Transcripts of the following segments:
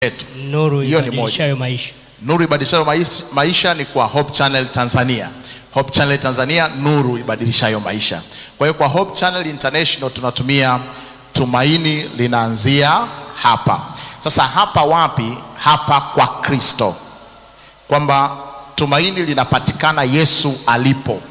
yetu. Nuru Hiyo ni ibadilishayo maisha. Nuru ibadilishayo maisha, maisha ni kwa Hope Channel Tanzania. Hope Channel Tanzania, nuru ibadilishayo maisha. Kwa hiyo kwa Hope Channel International tunatumia tumaini linaanzia hapa. Sasa hapa wapi? Hapa kwa Kristo, kwamba tumaini linapatikana Yesu alipo.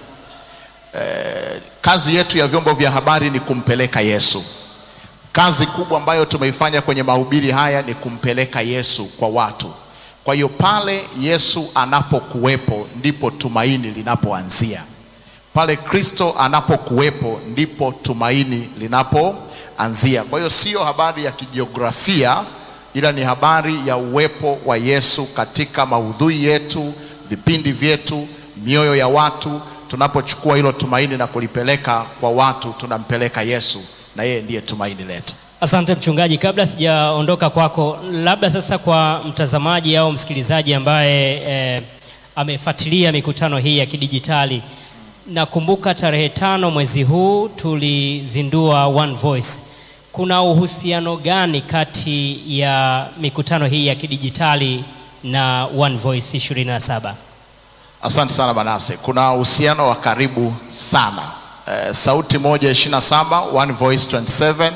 Eh, kazi yetu ya vyombo vya habari ni kumpeleka Yesu. Kazi kubwa ambayo tumeifanya kwenye mahubiri haya ni kumpeleka Yesu kwa watu. Kwa hiyo pale Yesu anapokuwepo ndipo tumaini linapoanzia. Pale Kristo anapokuwepo ndipo tumaini linapoanzia. Kwa hiyo sio habari ya kijiografia, ila ni habari ya uwepo wa Yesu katika maudhui yetu, vipindi vyetu, mioyo ya watu. Tunapochukua hilo tumaini na kulipeleka kwa watu, tunampeleka Yesu na yeye ndiye tumaini letu. Asante mchungaji, kabla sijaondoka kwako, labda sasa kwa mtazamaji au msikilizaji ambaye eh, amefuatilia mikutano hii ya kidijitali, nakumbuka tarehe tano mwezi huu tulizindua One Voice. Kuna uhusiano gani kati ya mikutano hii ya kidijitali na One Voice 27? Asante sana Manase, kuna uhusiano wa karibu sana. Eh, sauti moja 27, One Voice 27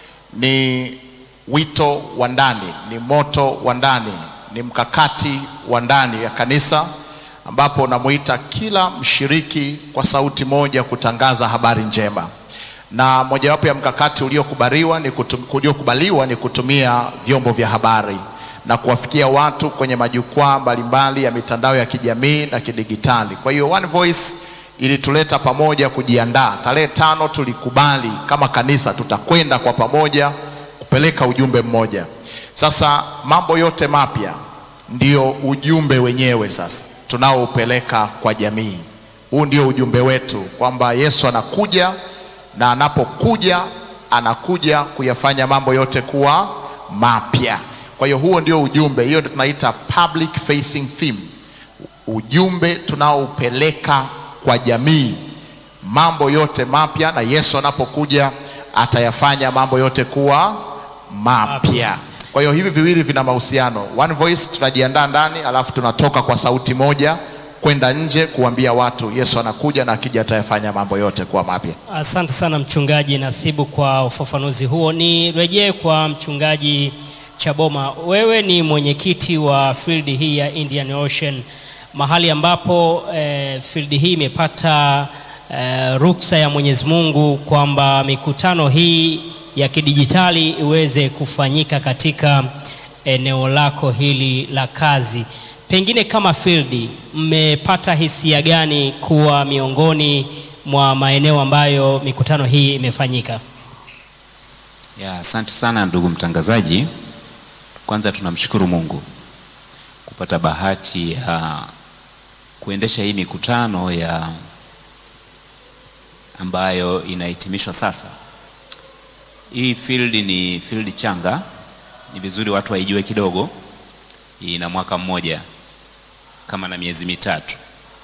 ni wito wa ndani, ni moto wa ndani, ni mkakati wa ndani ya kanisa ambapo unamuita kila mshiriki kwa sauti moja kutangaza habari njema, na mojawapo ya mkakati uliokubaliwa ni kutum, uliokubaliwa ni kutumia vyombo vya habari na kuwafikia watu kwenye majukwaa mbalimbali ya mitandao ya kijamii na kidigitali. Kwa hiyo One Voice ilituleta pamoja kujiandaa. Tarehe tano tulikubali kama kanisa tutakwenda kwa pamoja kupeleka ujumbe mmoja. Sasa mambo yote mapya ndio ujumbe wenyewe sasa tunaoupeleka kwa jamii. Huu ndio ujumbe wetu kwamba Yesu anakuja na anapokuja anakuja kuyafanya mambo yote kuwa mapya. Kwa hiyo huo ndio ujumbe, hiyo ndio tunaita public facing theme, ujumbe tunaoupeleka kwa jamii, mambo yote mapya, na Yesu anapokuja atayafanya mambo yote kuwa mapya. Kwa hiyo hivi viwili vina mahusiano. One Voice tunajiandaa ndani, alafu tunatoka kwa sauti moja kwenda nje kuambia watu Yesu anakuja na akija atayafanya mambo yote kuwa mapya. Asante sana mchungaji Nasibu kwa ufafanuzi huo. Nirejee kwa mchungaji Chaboma, wewe ni mwenyekiti wa field hii ya Indian Ocean, mahali ambapo eh, field hii imepata eh, ruksa ya Mwenyezi Mungu kwamba mikutano hii ya kidijitali iweze kufanyika katika eneo lako hili la kazi. Pengine kama field, mmepata hisia gani kuwa miongoni mwa maeneo ambayo mikutano hii imefanyika? Ya, asante sana ndugu mtangazaji. Kwanza tunamshukuru Mungu kupata bahati ya kuendesha hii mikutano ya ambayo inahitimishwa sasa. Hii field ni field changa, ni vizuri watu waijue kidogo. Ina mwaka mmoja kama na miezi mitatu,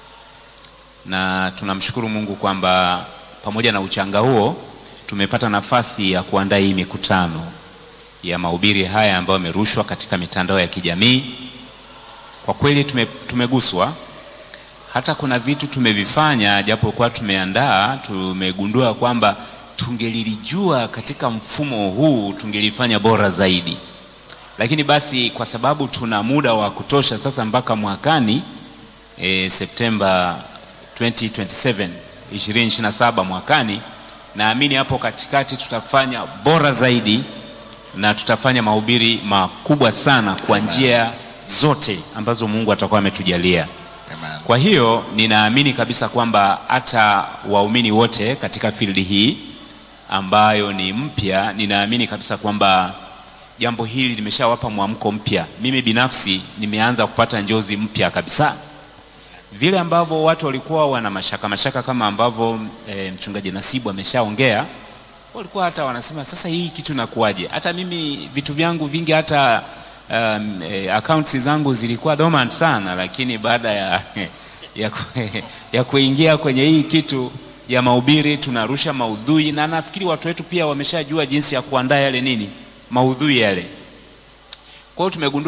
na tunamshukuru Mungu kwamba pamoja na uchanga huo tumepata nafasi ya kuandaa hii mikutano ya mahubiri haya ambayo yamerushwa katika mitandao ya kijamii. Kwa kweli tume, tumeguswa hata kuna vitu tumevifanya japo kwa tumeandaa, tumegundua kwamba tungelilijua katika mfumo huu tungelifanya bora zaidi, lakini basi kwa sababu tuna muda wa kutosha sasa mpaka mwakani e, Septemba 2027 2027 mwakani, naamini hapo katikati tutafanya bora zaidi na tutafanya mahubiri makubwa sana kwa njia zote ambazo Mungu atakuwa ametujalia. Kwa hiyo ninaamini kabisa kwamba hata waumini wote katika fildi hii ambayo ni mpya, ninaamini kabisa kwamba jambo hili limeshawapa mwamko mpya. Mimi binafsi nimeanza kupata njozi mpya kabisa, vile ambavyo watu walikuwa wana mashaka mashaka kama ambavyo e, mchungaji Nasibu ameshaongea walikuwa hata wanasema sasa hii kitu nakuaje? Hata mimi vitu vyangu vingi hata um, e, accounts zangu zilikuwa dormant sana, lakini baada ya, ya, ya kuingia kwenye hii kitu ya mahubiri tunarusha maudhui, na nafikiri watu wetu pia wameshajua jinsi ya kuandaa yale nini maudhui yale. Kwa hiyo tumegundua